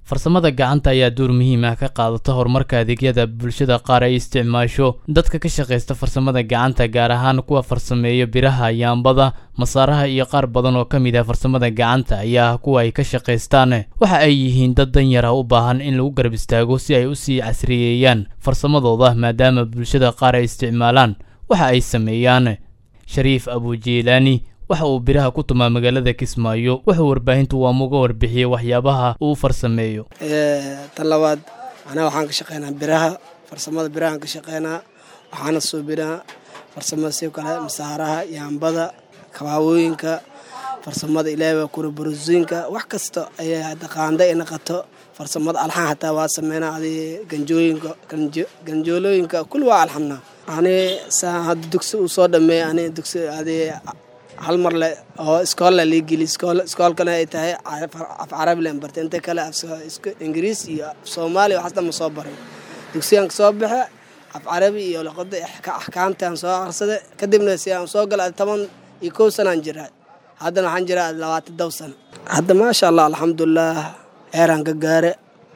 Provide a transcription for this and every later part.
farsamada gacanta ayaa door muhiim ah ka qaadata horumarka adeegyada bulshada qaar ay isticmaasho dadka ka shaqaysta farsamada gacanta gaar ahaan kuwa farsameeya biraha yaambada masaaraha iyo qaar badan oo ka mid ah farsamada gacanta ayaa kuwa ay ka shaqaystaan waxa ay yihiin dad danyara u baahan in lagu garab istaago si ay usii casriyeeyaan farsamadooda maadaama bulshada qaar ay isticmaalaan waxa ay sameeyaan shariif abujiilaani waxa uu biraha ku tumaa magaalada kismaayo wuxuu warbaahintu waama uga warbixiyey waxyaabaha uu farsameeyo tan labaad anaa waxaan ka shaqeynaa biraha farsamada birahaan ka shaqeynaa waxaana suubinaa farsamada si kale masaaraha yaambada kabaawooyinka farsamada ilaaba kurabarosiinka wax kasta ayaa hadda qaanda i naqato farsamada alxan hataa waa sameynaa adi ganjooyinka ganjoolooyinka kulli waa alxamnaa ani saa hadda dugsi uu soo dhameey ani dugsi adi hal mar le oo iskoolla lii geli iskoolkana ay tahay af carabi len bartay inta kale ingiriis iyo af soomaaliya waxaasdhan ma soo baray dugsigaan ka soo baxe af carabi iyo luqada axkaamtaan soo aqrsada kadibna si aan soo gala toban iyo kow sanaan jiraa haddana waxaan jiraa labaatan dow sano hadda maasha allah alxamdulilah eeraan ka gaare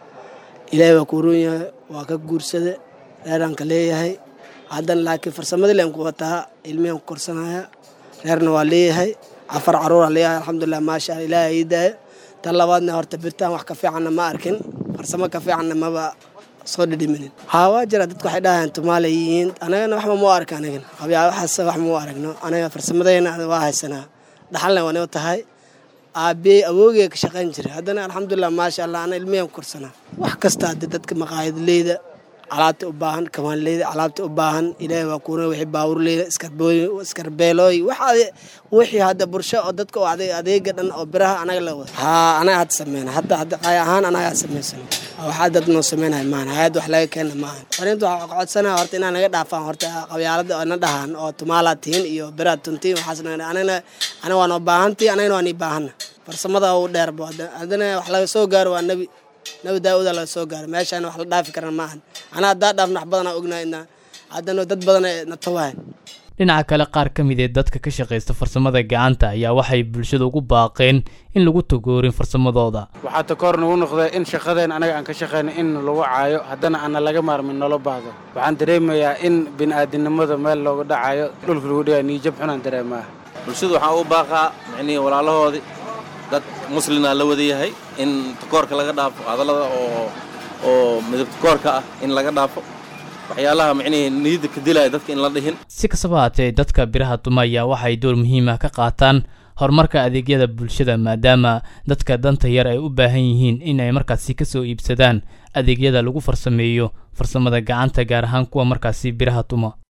ilaahay waa kuuron yahay waa ka guursada reeraan ka leeyahay haddana laakiin farsamadii len ku wataa ilmihan ku korsanaya reerna waa leeyahay afar caruura leeyahay alxamdulilah maasha alla ilaahay ii daaya tan labaadna horta birtaan wax ka fiicanna ma arkin farsamo ka fiicanna maba soo dhidhiminin haa waa jira dadku waxay dhahayaan tumaala yihiin anagana waxba mau arka anagana qabyaa waxaas wax mau aragno anaga farsamadayna waa haysanaa dhaxalna waanoo tahay aabey awoogee ka shaqayn jiray haddana alxamdulilah maasha allah ana ilmiyan ku korsanaa wax kasta hadde dadka maqaayadleyda alaabta u baahan kamaanleyda alaabta u baahan ilaahay waa kuuna wixii baawurleyda iskarbeelooy wax wixii hadda bulsho oo dadka oo adeega dhan oo biraha anaga la wada haa anaga hadda sameyna hadda hadda qaay ahaan anagaa samaysan waxaa dad noo sameynaya maahan hayad wax laga keena maahan fariinta waxaa codsanaya horta inaa naga dhaafaan horta qabyaalada oo na dhahan oo tumaalaad tihiin iyo biraad tuntiin waxaas anagana anaga waa noo baahantii anagana waa nii baahana farsamada u dheerbo haddana wax laga soo gaaro waa nebi nabi daauda laga soo gaaro meeshaan wax la dhaafi karan maahan anaa haddaa dhaafna wax badanaa ognaha haddana dad badan na tawahan dhinaca kale qaar ka mid ee dadka ka shaqaysta farsamada gacanta ayaa waxay bulshada ugu baaqeen in lagu tagoorin farsamadooda waxaa takoor nagu noqday in shaqadeen anaga aan ka shaqayna in lagu caayo haddana aana laga maarmin nolo baahdo waxaan dareemayaa in bini'aadinimada meel looga dhacayo dhulka lagu dhigaa niijab xunaan dareemaa bulshada waxaan u baaqaa micnihii walaalahoodii dad muslina la wada yahay in takoorka laga dhaafo hadallada oo oo midab takoorka ah in laga dhaafo waxyaalaha micnihii niyadda ka dilaya dadka in la dhihin si kastaba haatee dadka biraha dumaya waxay door muhiim ah ka qaataan horumarka adeegyada bulshada maadaama dadka danta yar ay u baahan yihiin in ay markaasi ka soo iibsadaan adeegyada lagu farsameeyo farsamada gacanta gaar ahaan kuwa markaasi biraha tuma